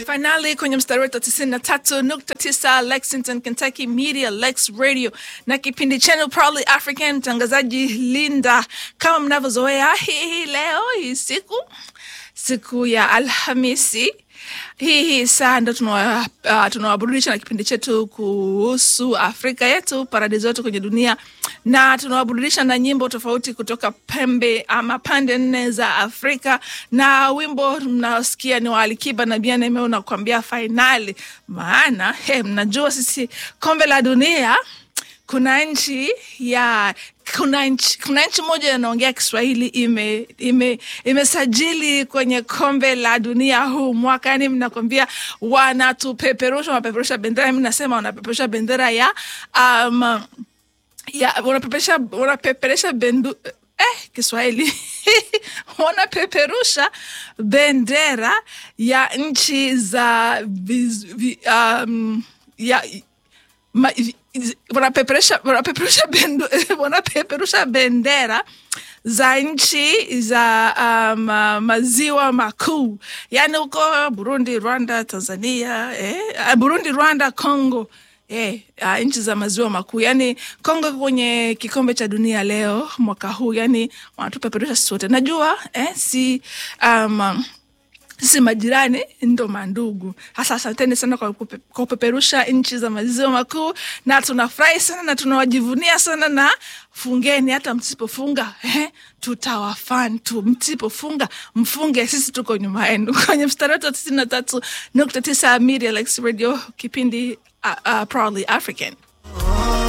Finali kwenye mstari wetu wa tisini na tatu nukta tisa Lexington, Kentucky Media Lex Radio na kipindi chenu Proudly African, mtangazaji Linda. Kama mnavyozoea, hii leo hii siku siku ya Alhamisi hii hii saa ndo tunawa- uh, tunawaburudisha na kipindi chetu kuhusu Afrika yetu, paradiso yetu kwenye dunia, na tunawaburudisha na nyimbo tofauti kutoka pembe ama pande nne za Afrika, na wimbo mnaosikia ni wa Alikiba na Bien Aimé unakuambia fainali. Maana he, mnajua sisi kombe la dunia kuna nchi ya kuna nchi, kuna nchi moja inaongea Kiswahili ime ime imesajili kwenye kombe la dunia huu mwaka, yani mnakwambia wanatupeperusha, wanapeperusha bendera. Mi nasema wanapeperusha bendera ya um, ya wanapeperusha wanapeperusha bendu eh, Kiswahili wanapeperusha bendera ya nchi za viz, vi, um, ya ma, iz- wanapeperusha wanapeperusha bendu, wanapeperusha bendera za nchi za um, uh, maziwa makuu yaani huko Burundi, Rwanda, Tanzania eh, uh, Burundi, Rwanda, Congo eh, uh, nchi za maziwa makuu yaani Congo iko kwenye kikombe cha dunia leo mwaka huu, yaani wanatupeperusha sisi wote. Najua eh, si um, sisi majirani ndo mandugu. Hasa asanteni sana kwa kupe- kwa kupeperusha nchi za maziwa makuu, na tunafurahi sana na tunawajivunia sana, na fungeni, hata msipofunga eh, tutawafan tu. Msipofunga mfunge, sisi tuko nyuma yenu. Kwenye mstari wetu wa tisini na tatu nukta tisa Media Lex Radio, kipindi uh, uh, Proudly African.